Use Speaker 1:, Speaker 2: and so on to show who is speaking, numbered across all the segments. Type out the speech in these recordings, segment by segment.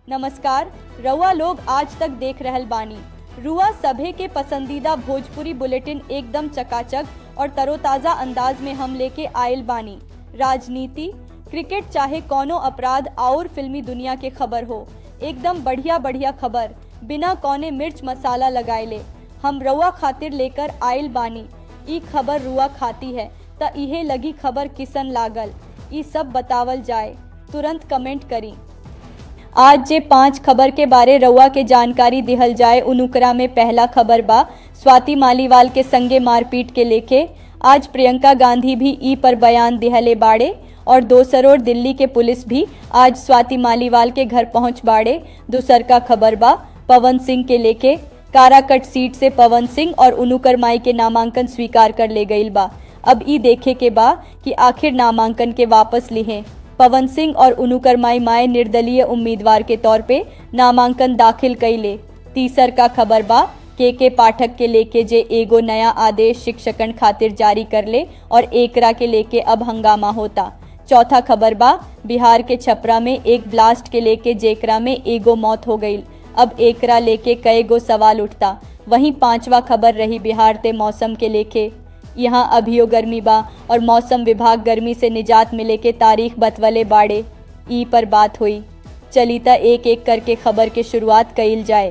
Speaker 1: नमस्कार रउआ लोग आज तक देख रहल बानी रुआ सभे के पसंदीदा भोजपुरी बुलेटिन एकदम चकाचक और तरोताज़ा अंदाज में हम लेके आयल बानी राजनीति क्रिकेट चाहे कौनो अपराध और फिल्मी दुनिया के खबर हो एकदम बढ़िया बढ़िया खबर बिना कौने मिर्च मसाला लगाएले हम रुआ खातिर लेकर आयल बानी ई खबर रुआ खाती है त इहे लगी खबर किसन लागल ई सब बतावल जाए तुरंत कमेंट करी आज जे पांच खबर के बारे रउआ के जानकारी दिहल जाए उनुकरा में पहला खबर बा स्वाति मालीवाल के संगे मारपीट के लेके आज प्रियंका गांधी भी ई पर बयान दिहले बाड़े और दोसर ओर दिल्ली के पुलिस भी आज स्वाति मालीवाल के घर पहुंच बाड़े दूसर का खबर बा पवन सिंह के लेके काराकट सीट से पवन सिंह और उनुकर माई के नामांकन स्वीकार कर ले गईल बा अब ई देखे के बा कि आखिर नामांकन के वापस लिहे पवन सिंह और उनुकर माई माए निर्दलीय उम्मीदवार के तौर पे नामांकन दाखिल कैले तीसर का खबर बा के के पाठक के लेके जे एगो नया आदेश शिक्षकन खातिर जारी कर ले और एकरा के लेके अब हंगामा होता चौथा खबर बा बिहार के छपरा में एक ब्लास्ट के लेके जेकरा में एगो मौत हो गई अब एकरा लेके कई गो सवाल उठता वहीं पांचवा खबर रही बिहार ते मौसम के लेके यहाँ अभियो गर्मी बा और मौसम विभाग गर्मी से निजात मिले के तारीख बतवले बाड़े ई पर बात हुई चलिता एक एक करके खबर के शुरुआत कइल जाए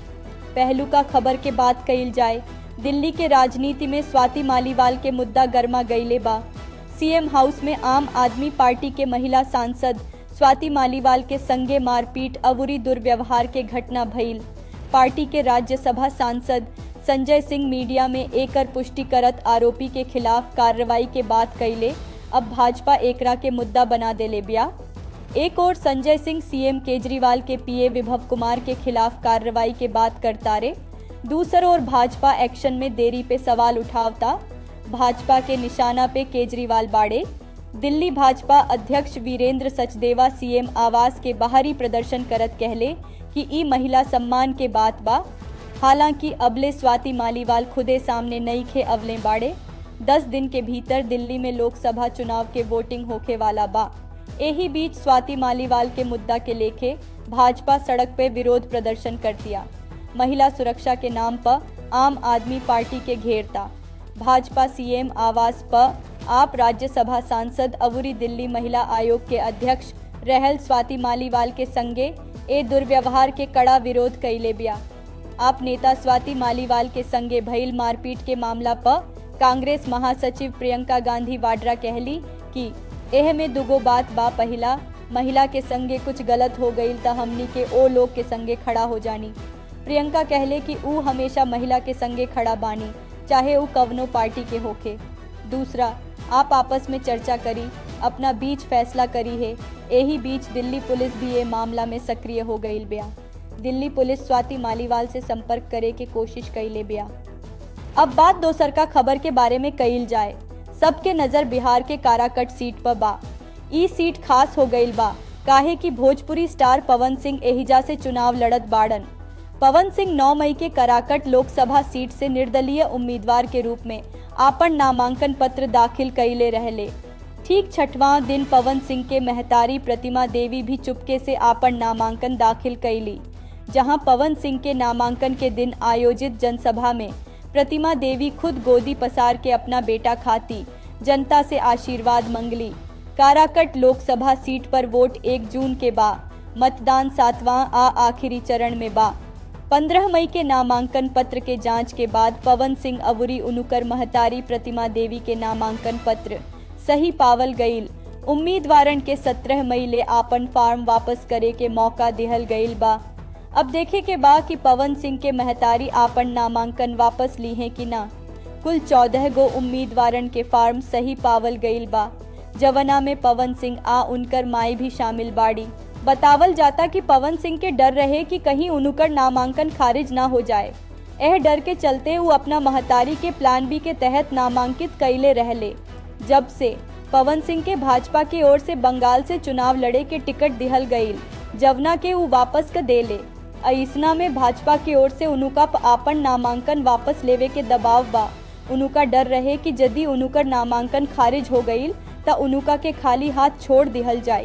Speaker 1: पहलू का खबर के बात कइल जाए दिल्ली के राजनीति में स्वाति मालीवाल के मुद्दा गर्मा गईले बा सीएम हाउस में आम आदमी पार्टी के महिला सांसद स्वाति मालीवाल के संगे मारपीट अवुरी दुर्व्यवहार के घटना भइल पार्टी के राज्यसभा सांसद संजय सिंह मीडिया में एकर पुष्टि करत आरोपी के खिलाफ कार्रवाई के बात कैले अब भाजपा एकरा के मुद्दा बना देले बिया एक और संजय सिंह सीएम केजरीवाल के पीए विभव कुमार के खिलाफ कार्रवाई के बात करता रे दूसर ओर भाजपा एक्शन में देरी पे सवाल उठावता भाजपा के निशाना पे केजरीवाल बाड़े दिल्ली भाजपा अध्यक्ष वीरेंद्र सचदेवा सीएम आवास के बाहरी प्रदर्शन करत कहले कि ई महिला सम्मान के बात बा हालांकि अबले स्वाति मालीवाल खुदे सामने नई खे अवले बाड़े दस दिन के भीतर दिल्ली में लोकसभा चुनाव के वोटिंग होखे वाला बा यही बीच स्वाति मालीवाल के मुद्दा के लेके भाजपा सड़क पे विरोध प्रदर्शन कर दिया महिला सुरक्षा के नाम पर आम आदमी पार्टी के घेरता भाजपा सीएम आवास पर आप राज्यसभा सांसद अवुरी दिल्ली महिला आयोग के अध्यक्ष रहल स्वाति मालीवाल के संगे ए दुर्व्यवहार के कड़ा विरोध कैले बिया आप नेता स्वाति मालीवाल के संगे भइल मारपीट के मामला पर कांग्रेस महासचिव प्रियंका गांधी वाड्रा कहली कि एह में दुगो बात बा पहिला महिला के संगे कुछ गलत हो गई त हमनी के ओ लोग के संगे खड़ा हो जानी प्रियंका कहले कि ऊ हमेशा महिला के संगे खड़ा बानी चाहे ऊ कवनो पार्टी के होखे दूसरा आप आपस में चर्चा करी अपना बीच फैसला करी है यही बीच दिल्ली पुलिस भी ये मामला में सक्रिय हो गई बिया दिल्ली पुलिस स्वाति मालीवाल से संपर्क करे के कोशिश कैले बिया अब बात दोसर का खबर के बारे में कईल जाए सबके नजर बिहार के काराकट सीट पर बा ई सीट खास हो गईल बा काहे कि भोजपुरी स्टार पवन सिंह एहिजा से चुनाव लड़त बाड़न पवन सिंह 9 मई के कराकट लोकसभा सीट से निर्दलीय उम्मीदवार के रूप में आपन नामांकन पत्र दाखिल कैले रहले ठीक छठवां दिन पवन सिंह के महतारी प्रतिमा देवी भी चुपके से आपन नामांकन दाखिल कैली जहां पवन सिंह के नामांकन के दिन आयोजित जनसभा में प्रतिमा देवी खुद गोदी पसार के अपना बेटा खाती जनता से आशीर्वाद मंगली काराकट लोकसभा सीट पर वोट एक जून के बा मतदान सातवां आ आखिरी चरण में बा पंद्रह मई के नामांकन पत्र के जांच के बाद पवन सिंह अवुरी उनुकर महतारी प्रतिमा देवी के नामांकन पत्र सही पावल गईल उम्मीदवारन के सत्रह मई ले आपन फार्म वापस करे के मौका दिहल गईल बा अब देखे के बा कि पवन सिंह के महतारी आपन नामांकन वापस ली हैं कि ना कुल चौदह गो उम्मीदवारन के फार्म सही पावल गईल बा जवना में पवन सिंह आ उनकर माई भी शामिल बाड़ी बतावल जाता कि पवन सिंह के डर रहे कि कहीं उनकर नामांकन खारिज ना हो जाए यह डर के चलते वो अपना महतारी के प्लान बी के तहत नामांकित कैले रहले जब से पवन सिंह के भाजपा की ओर से बंगाल से चुनाव लड़े के टिकट दिहल गईल जवना के वो वापस क देले ऐसना में भाजपा की ओर से उनुका आपन नामांकन वापस लेवे के दबाव बा उनुका डर रहे कि यदि उनुकर नामांकन खारिज हो गईल त उनुका के खाली हाथ छोड़ दिहल जाए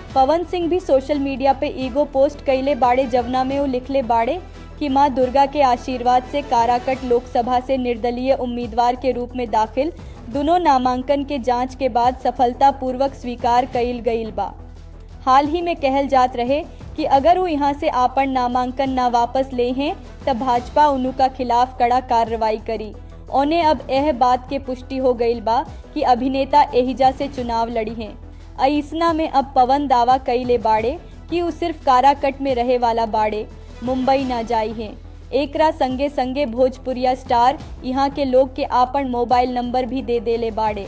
Speaker 1: पवन सिंह भी सोशल मीडिया पे ईगो पोस्ट कैले बाड़े जवना में वो लिखले बाड़े कि मां दुर्गा के आशीर्वाद से काराकट लोकसभा से निर्दलीय उम्मीदवार के रूप में दाखिल दोनों नामांकन के जांच के बाद सफलतापूर्वक स्वीकार कइल गईल बा हाल ही में कहल जात रहे कि अगर वो यहाँ से आपन नामांकन ना वापस ले हैं तब भाजपा उनु का खिलाफ कड़ा कार्रवाई करी ओने अब यह बात के पुष्टि हो गईल बा कि अभिनेता एहिजा से चुनाव लड़ी हैं ऐसना में अब पवन दावा कईले बाड़े कि वो सिर्फ काराकट में रहे वाला बाड़े मुंबई ना जाई हैं एकरा संगे संगे भोजपुरिया स्टार यहाँ के लोग के आपन मोबाइल नंबर भी दे देले बाड़े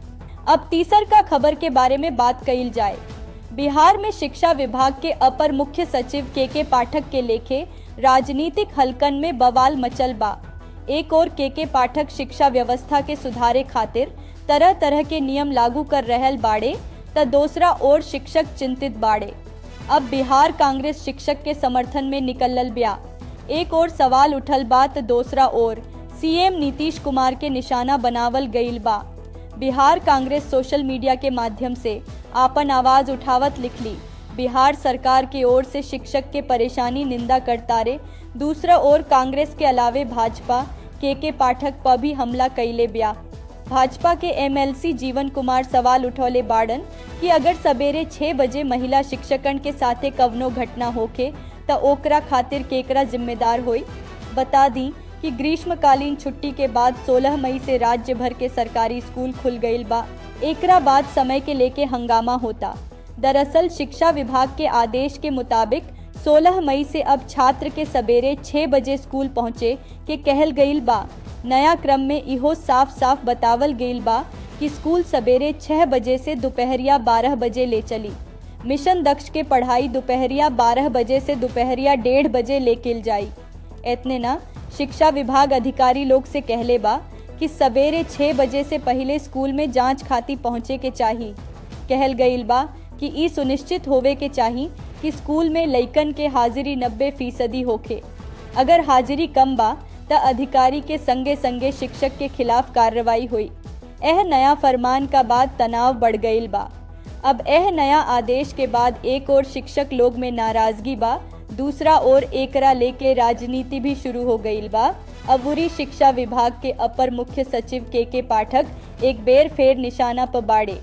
Speaker 1: अब तीसर का खबर के बारे में बात कईल जाए बिहार में शिक्षा विभाग के अपर मुख्य सचिव के के पाठक के लेखे राजनीतिक हलकन में बवाल मचल बा एक और के के पाठक शिक्षा व्यवस्था के सुधारे खातिर तरह तरह के नियम लागू कर रहल बाड़े त दूसरा ओर शिक्षक चिंतित बाड़े अब बिहार कांग्रेस शिक्षक के समर्थन में निकलल ब्या एक और सवाल उठल बा त दूसरा ओर सीएम नीतीश कुमार के निशाना बनावल गईल बा बिहार कांग्रेस सोशल मीडिया के माध्यम से आपन आवाज उठावत लिखली बिहार सरकार की ओर से शिक्षक के परेशानी निंदा करतारे दूसरा ओर कांग्रेस के अलावे भाजपा के के पाठक पर भी हमला कैले ब्या भाजपा के एमएलसी जीवन कुमार सवाल उठौले बाड़न कि अगर सवेरे छः बजे महिला शिक्षकन के साथे कवनो घटना होखे त ओकरा खातिर केकरा जिम्मेदार होई बता दी कि ग्रीष्मकालीन छुट्टी के बाद 16 मई से राज्य भर के सरकारी स्कूल खुल गईल बा एकरा बाद समय के लेके हंगामा होता दरअसल शिक्षा विभाग के आदेश के मुताबिक 16 मई से अब छात्र के सवेरे 6 बजे स्कूल पहुँचे के कहल गईल बा नया क्रम में इहो साफ साफ बतावल गईल बा कि स्कूल सवेरे 6 बजे से दोपहरिया 12 बजे ले चली मिशन दक्ष के पढ़ाई दोपहरिया 12 बजे से दोपहरिया डेढ़ बजे लेकिल जाई इतने ना शिक्षा विभाग अधिकारी लोग से कहले बा कि सवेरे छः बजे से पहले स्कूल में जांच खाती पहुँचे के चाही कहल गईल बा कि ई सुनिश्चित होवे के चाही कि स्कूल में लइकन के हाजिरी नब्बे फीसदी होखे अगर हाजिरी कम बा त अधिकारी के संगे संगे शिक्षक के खिलाफ कार्रवाई हुई यह नया फरमान का बाद तनाव बढ़ गईल बा अब यह नया आदेश के बाद एक और शिक्षक लोग में नाराजगी बा दूसरा ओर एकरा लेके राजनीति भी शुरू हो गईल बा अबूरी शिक्षा विभाग के अपर मुख्य सचिव के के पाठक एक बेर फेर निशाना पर बाड़े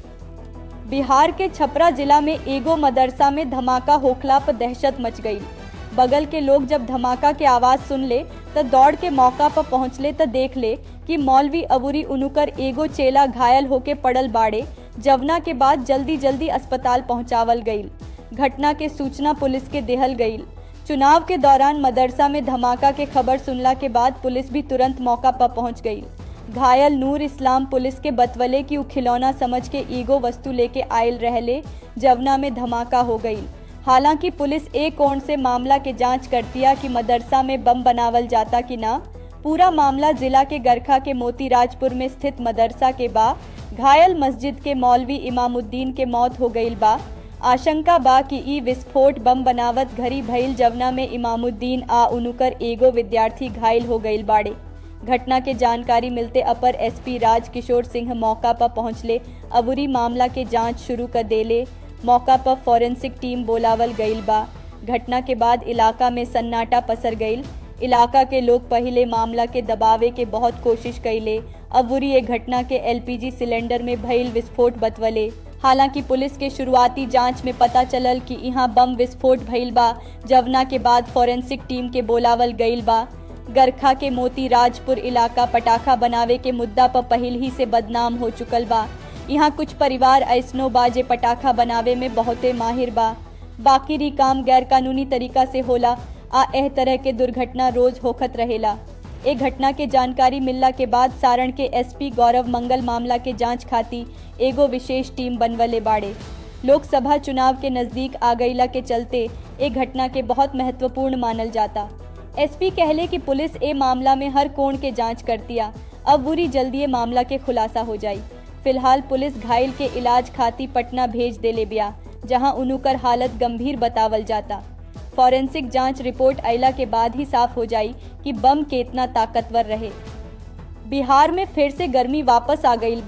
Speaker 1: बिहार के छपरा जिला में एगो मदरसा में धमाका होखला पर दहशत मच गई बगल के लोग जब धमाका के आवाज सुन ले तो दौड़ के मौका पर पहुंचले तो देख ले कि मौलवी अबूरी उनुकर एगो चेला घायल होके पड़ल बाड़े जवना के बाद जल्दी जल्दी अस्पताल पहुंचावल गईल घटना के सूचना पुलिस के देहल गईल चुनाव के दौरान मदरसा में धमाका के खबर सुनला के बाद पुलिस भी तुरंत मौका पर पहुंच गई घायल नूर इस्लाम पुलिस के बतवले की उ खिलौना समझ के ईगो वस्तु लेके आयल रहले जवना में धमाका हो गई हालांकि पुलिस एक कोण से मामला के जांच करतिया कि मदरसा में बम बनावल जाता कि ना पूरा मामला जिला के गरखा के मोतीराजपुर में स्थित मदरसा के बा घायल मस्जिद के मौलवी इमामुद्दीन के मौत हो गई बा आशंका बा कि ई विस्फोट बम बनावत घरी भइल जवना में इमामुद्दीन आ उनुकर एगो विद्यार्थी घायल हो गईल बाड़े घटना के जानकारी मिलते अपर एसपी राज किशोर सिंह मौका पर पहुंचले अबूरी मामला के जांच शुरू कर देले मौका पर फॉरेंसिक टीम बोलावल गईल बा घटना के बाद इलाका में सन्नाटा पसर गईल इलाका के लोग पहले मामला के दबावे के बहुत कोशिश कैले अबूरी ये घटना के एलपीजी सिलेंडर में भइल विस्फोट बतवले हालांकि पुलिस के शुरुआती जांच में पता चलल कि यहाँ बम विस्फोट भइल बा जवना के बाद फॉरेंसिक टीम के बोलावल गईल बा गरखा के मोती राजपुर इलाका पटाखा बनावे के मुद्दा पर पहल ही से बदनाम हो चुकल बा यहाँ कुछ परिवार ऐसनो बा जे पटाखा बनावे में बहुते माहिर बा बाकी री काम गैर कानूनी तरीका से होला आ एह तरह के दुर्घटना रोज होखत रहेला ए घटना के जानकारी मिलला के बाद सारण के एसपी गौरव मंगल मामला के जांच खाती एगो विशेष टीम बनवले बाड़े लोकसभा चुनाव के नज़दीक आ गईला के चलते ए घटना के बहुत महत्वपूर्ण मानल जाता एसपी कहले कि पुलिस ए मामला में हर कोण के जांच करतिया अब बुरी जल्दी ये मामला के खुलासा हो जाई फिलहाल पुलिस घायल के इलाज खाती पटना भेज देले बिया जहां उनुकर हालत गंभीर बतावल जाता फॉरेंसिक जांच रिपोर्ट अयला के बाद ही साफ हो जाई कि बम केतना ताकतवर रहे बिहार में फिर से गर्मी वापस आ गई बा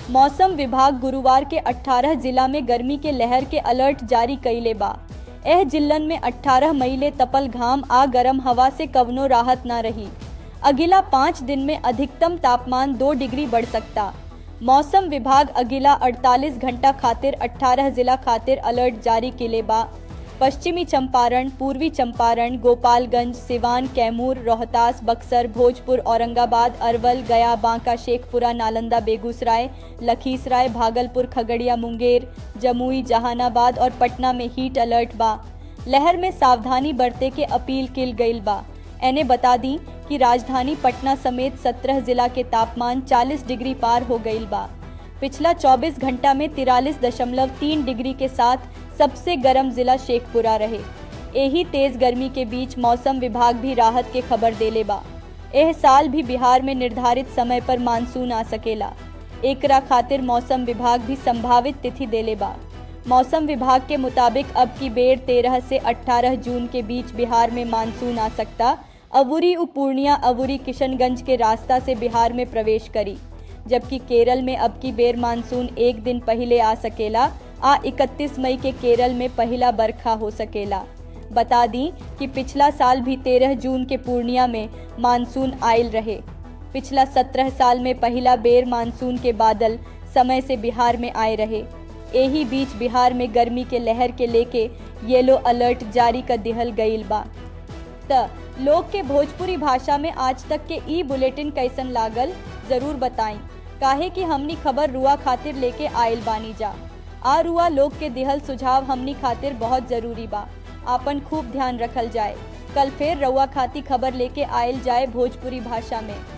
Speaker 1: मौसम विभाग गुरुवार के 18 जिला में गर्मी के लहर के अलर्ट जारी कैले बा एह जिल्लन में 18 मई ले तपल घाम आ गरम हवा से कवनो राहत न रही अगिला पाँच दिन में अधिकतम तापमान दो डिग्री बढ़ सकता मौसम विभाग अगिला 48 घंटा खातिर 18 जिला खातिर अलर्ट जारी केले बा पश्चिमी चंपारण पूर्वी चंपारण गोपालगंज सिवान कैमूर रोहतास बक्सर भोजपुर औरंगाबाद अरवल गया बांका शेखपुरा नालंदा बेगूसराय लखीसराय भागलपुर खगड़िया मुंगेर जमुई जहानाबाद और पटना में हीट अलर्ट बा लहर में सावधानी बरते के अपील किल गईल बा एने बता दी कि राजधानी पटना समेत 17 जिला के तापमान 40 डिग्री पार हो गईल बा पिछला 24 घंटा में तिरालीस दशमलव तीन डिग्री के साथ सबसे गर्म जिला शेखपुरा रहे यही तेज गर्मी के बीच मौसम विभाग भी राहत के खबर देले बा एह साल भी बिहार में निर्धारित समय पर मानसून आ सकेला एकरा खातिर मौसम विभाग भी संभावित तिथि देले बा मौसम विभाग के मुताबिक अब की बेर 13 से 18 जून के बीच बिहार में मानसून आ सकता अवुरी उ पूर्णिया अवुरी किशनगंज के रास्ता से बिहार में प्रवेश करी जबकि केरल में अब की बेर मानसून एक दिन पहले आ सकेला आ 31 मई के केरल में पहला बरखा हो सकेला बता दी कि पिछला साल भी 13 जून के पूर्णिया में मानसून आयल रहे पिछला 17 साल में पहला बेर मानसून के बादल समय से बिहार में आए रहे यही बीच बिहार में गर्मी के लहर के लेके येलो अलर्ट जारी कर दिहल गईल बा त लोग के भोजपुरी भाषा में आज तक के ई बुलेटिन कैसन लागल जरूर बताई काहे कि हमनी खबर रुआ खातिर लेके आयल बानी जा आ रुआ लोग के दिहल सुझाव हमनी खातिर बहुत जरूरी बा आपन खूब ध्यान रखल जाए कल फिर रउआ खाती खबर लेके आयल जाए भोजपुरी भाषा में